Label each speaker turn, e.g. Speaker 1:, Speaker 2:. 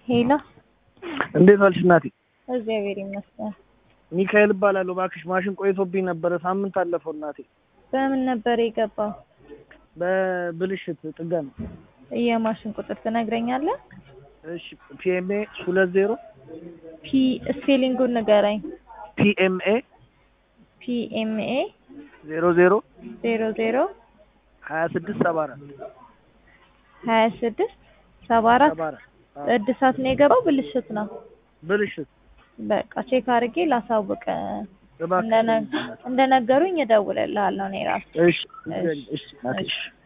Speaker 1: ሄሎ
Speaker 2: እንዴት ዋልሽ እናቴ?
Speaker 1: እግዚአብሔር ይመስገን።
Speaker 2: ሚካኤል እባላለሁ። እባክሽ ማሽን ቆይቶብኝ ነበረ፣ ሳምንት አለፈው እናቴ።
Speaker 1: በምን ነበር የገባው?
Speaker 2: በብልሽት ጥገና።
Speaker 1: የማሽን ቁጥር ትነግረኛለህ?
Speaker 2: እሺ ፒኤምኤ ሁለት ዜሮ
Speaker 1: ፒ ስፔሊንጉን ንገረኝ።
Speaker 2: ፒኤምኤ
Speaker 1: ፒኤምኤ
Speaker 2: ዜሮ ዜሮ
Speaker 1: ዜሮ ዜሮ
Speaker 2: ሀያ ስድስት ሰባ አራት
Speaker 1: ሀያ ስድስት ሰባ አራት
Speaker 2: ሰባ አራት አዎ፣
Speaker 1: እድሳት ነው የገባው ብልሽት ነው?
Speaker 2: ብልሽት
Speaker 1: በቃ ቼክ አድርጌ ላሳውቅ።
Speaker 2: እባክሽ
Speaker 1: እንደነ- እንደነገሩኝ እደውልልሃለሁ እኔ ራሴ።
Speaker 2: እሺ እሺ እናቴ እሺ